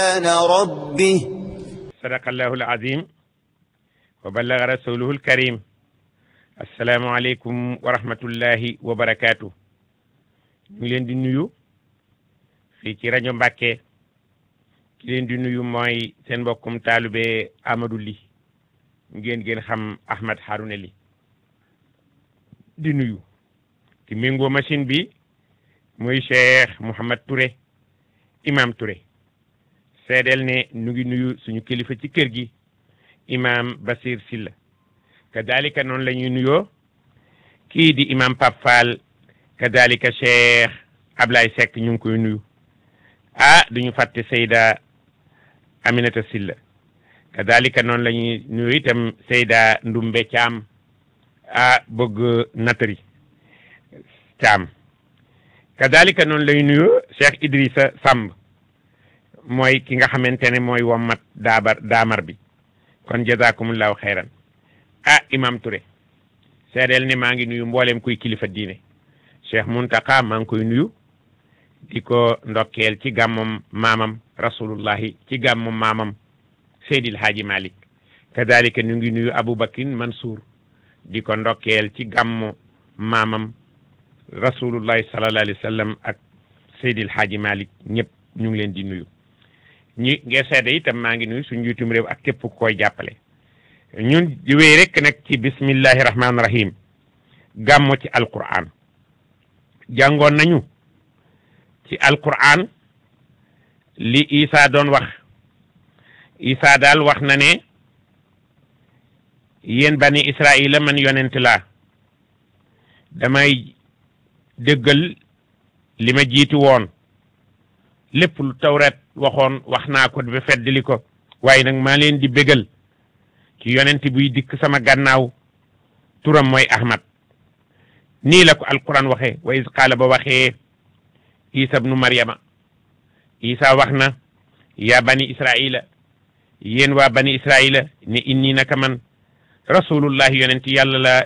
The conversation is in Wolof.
ربه صدق الله العظيم وبلغ رسوله الكريم السلام عليكم ورحمة الله وبركاته ñu ngi leen di nuyu fii ci rajo Mbàkke ki leen di nuyu mooy seen mbokkum taalube Amadou Ly ngeen ngeen xam Ahmed Harouna Ly di nuyu ki méngoo machine bi muy Cheikh Mouhamad Touré imam Touré seedeel ne nu ngi nuyu suñu kilifa ci kër gi imam Basir Silla kadalika noonu la ñuy nuyoo kii di imam Pape Fall kadalika Cheikh Ablaye Seck ñu ngi koy nuyu ah duñu fàtte Seyda Aminata Silla kadalika noonu la ñuy nuyu itam Seyda Ndumbe Caam ah bëgg natari Caam kadalika noonu lay nuyu Cheikh Idrissa Samb mooy ki nga xamante ne mooy wommat daabar daamar bi kon jazakumullahu xayran ah imam Touré seedeel ne maa ngi nuyu mboolem kuy kilifa diine Cheikh Muntaka maa ngi koy nuyu di ko ndokkeel ci gàmmam maamam rasulullahi ci gàmmam maamam Seydil Haaji Malik kadalika ñu ngi nuyu Aboubakin Mansour di ko ndokkeel ci gàmmu maamam rasulullahi sallallahu alayhi wa sallam ak Seydil Haaji Malik ñëpp ñu ngi leen di nuyu ñi ngeen seede itam maa ngi nuyu suñu njiitum réew ak képp ku koy jàppale ñun di wéy rek nag ci bismillahi rahmaani rahim gàmmo ci alquran jàngoon nañu ci alquran li Isa doon wax Isa daal wax na ne yéen bani Israila man yonent laa damay dëggal li ma jiiti woon lépp lu tawret waxoon wax naa ko ba feddali ko waaye nag maa leen di bégal ci yonent buy dikk sama gannaaw turam mooy Ahmad nii la ko alquran waxee wa is qaala ba waxee isa bnu maryama isa wax na yaa bani israila yéen waa bani israila ne inni naka man rasulullahi yonent yàlla la